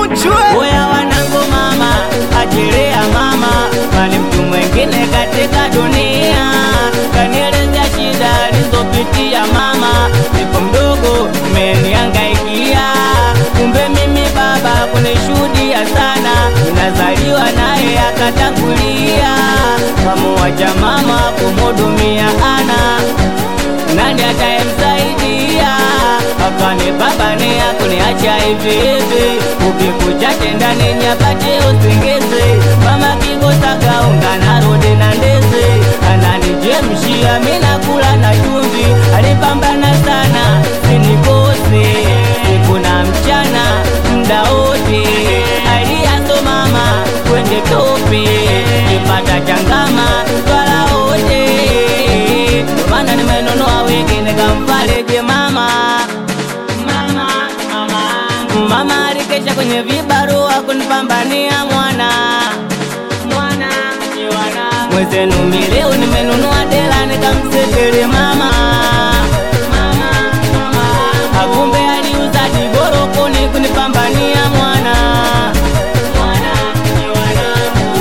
Zuchwe Oya wanangu mama, achilia mama, mali mtu mwingine katika dunia kanielezea shida alizopitia mama, nipo mdogo mmeniangaikia, kumbe mimi baba kunishuhudia sana, nazaliwa naye akatangulia, kamuwacha mama kumhudumia ana nani atayemsaidia? Akani baba ni akuniacha hivi hivi, ukikucha ndani nyapate usingizi. Mama kikosaga unga narudi na ndizi, ananijemshia mimi nakula na chumvi. Alipambana sana sinikose, siku na mchana mda wote, aliaso mama kwende tope, kipata changama twala wote Ndo maana nimenunua wigi nikamfariji mama. Mama, mama, mama alikesha kwenye vibarua kunipambania mwana mwana mwana. Mwezenu mileo nimenunua dela nikamsetele mama mama, mama. Akumbe aliuza diborokoni kunipambania mwana mwana mwana.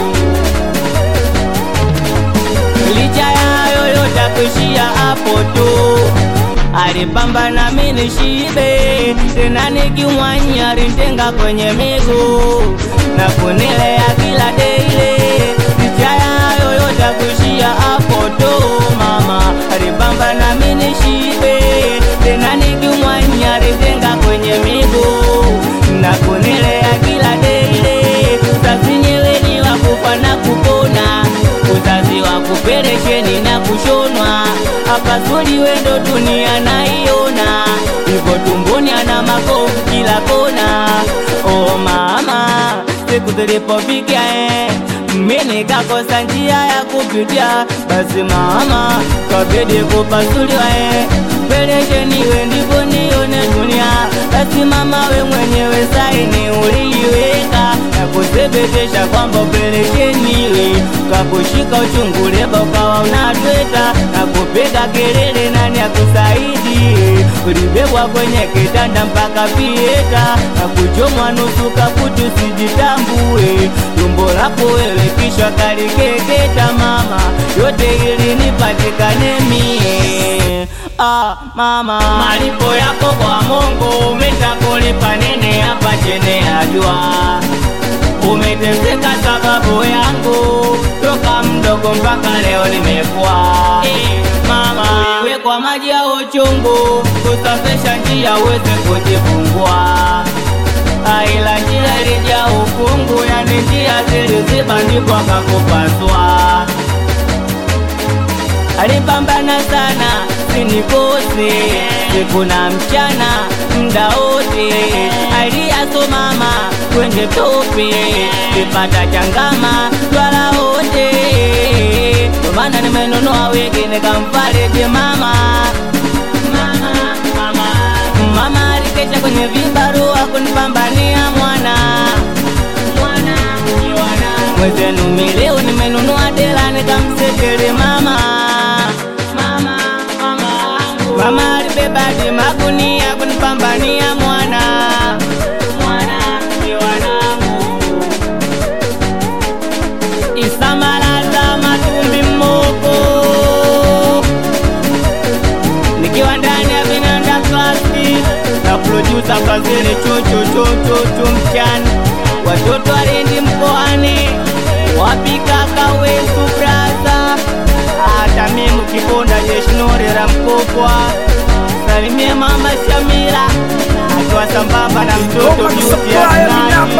licha ya hayo yote kuishia hapo tu alipambana mimi nishibe tena nikimwanya alinitenga kwenye miguu na kunilea kila deile licha ya hayo yote kuishia hapo tu mama alipambana mimi nishibe tena nikimwanya alinitenga kwenye miguu na kunilea kila deile sasinyewe ni wakufa na kupona uzazi wa kuperesheni na kushonwa apasuli wendo dunia naiona hivyo tumboni ana makovu kila kona oh mama siku zilipofika eh mimi nikakosa njia ya kupitia basi mama kabidi kupasuliwa eh peresheni we ndivyo nione dunia basi mama we mwenyewe saini uliiweka na kuthibitisha kwamba operesheni we ukakushika uchungu leba ukawa unatweta na kupiga kelele nani akusaidie ulibebwa kwenye kitanda mpaka pieta na kuchomwa nusu kaputu sijitambue tumbo lako wewe kisha kalikeketa mama yote ili nipatikane mie ah, mama malipo yako kwa Mungu umetakulipa nene hapa chini ya jua umeteseka sababu yangu toka mdogo mpaka leo nimekuwa eh, mama we kwa maji ya uchungu kusafisha njia uweze kujifungua aila njia ilija ukungu yani njia zilizibandikwa kakupaswa alipambana sana sinikose siku na mchana mda wote aliaso mama kwenye tope kipata changama twala wote ndo maana nimenunua wigi nikamfariji mama mama, mama. mama alikesha kwenye vibarua kunipambania mwana mwana mwana mwezenu mileo nimenunua dela nikamsetele mama mama mama mama alibebadi magunia kunipambania mwana mwana wanangu isamalaza matumbi mmoko nikiwa ndani ya vinanda klasi na produsa kazini chuchuchuchuchu mchana watoto walindi mkoani wapikaka wetu braza hata mimi kiponda jeshinorera mkopwa salimie mama Shamira akiwa sambamba na mtoto Toka Beauty Supply ya Vinanda